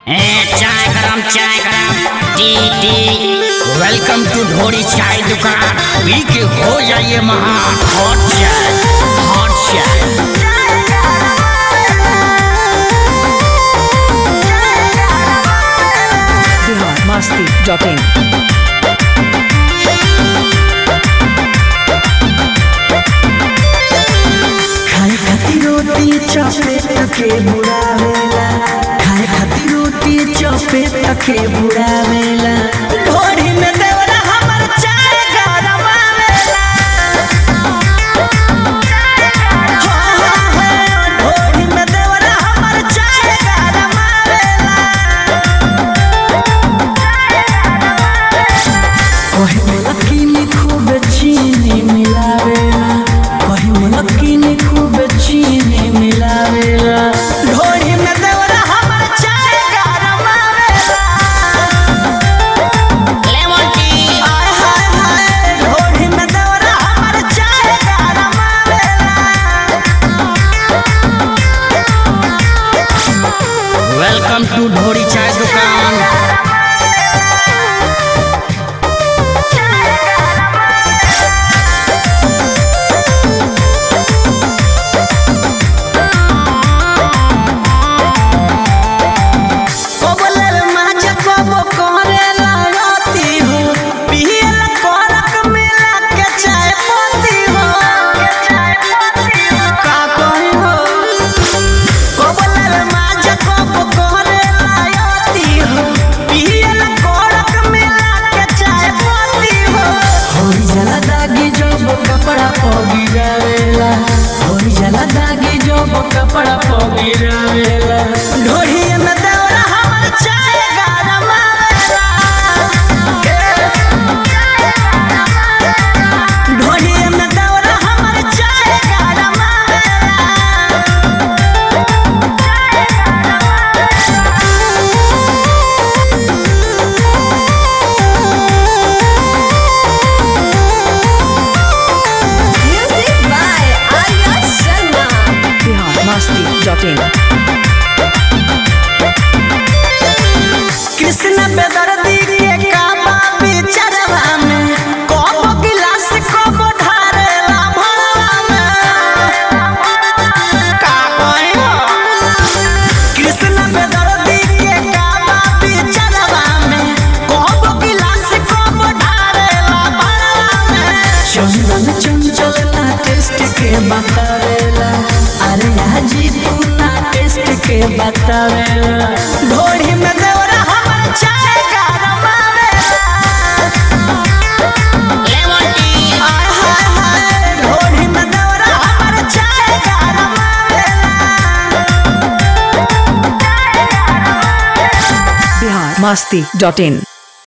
ए चाय गरम चाय गरम टी टी वेलकम टू ढोरी चाय दुकान पी के हो जाइए महान हॉट चाय हॉट चाय biharmasti.in खाए खातिर रोटी चपे तके बुड़ावेला खाए खातिर रोटी चपे तके बुड़ावेला ढोरी में देवरा हमर चाय गरमावेला हो हो हो ढोरी में देवरा हमर चाय गरमावेला कहे मलकी में खूब चीनी मिलावेला कहे मलकी में खूब चीनी मिलावेला ढोरी में देवरा हमर चाय गरमावेला लेमन टी हाय हाय हाय ढोरी में देवरा हमर चाय गरमावेला वेलकम टू ढोरी चाय दुकान कोबलर माछ कोबो करे लागती हो पियल करक मिला के चाय पत्ती हो का कही हो कोबलर माछ कोबो करे लागती हो पियल करक मिला के चाय पत्ती हो होई जला दागी जब कपड़ा पगी जावेला होई जला दागी जब कपड़ा पगी जावेला ढोही में देवरा हमर चाय गरमावेला ढोही में देवरा हमर चाय गरमावेला Music by Arya Sharma. biharmasti.in Krishna बेदर्दी के काबा बिचरवा में कबो गिलास कबो ढारेला भरवा में का कहे हो कृष्ण बेदर्दी के काबा बिचरवा में कबो गिलास कबो ढारेला भरवा में चंदन चंचल ना टेस्ट के बतावेला अरे हाजी तू ना टेस्ट के बतावेला ढोरी में देवरा हमर चाय गरमावेला लेमन टी हाय हाय हाय ढोरी में देवरा हमर चाय गरमावेला biharmasti.in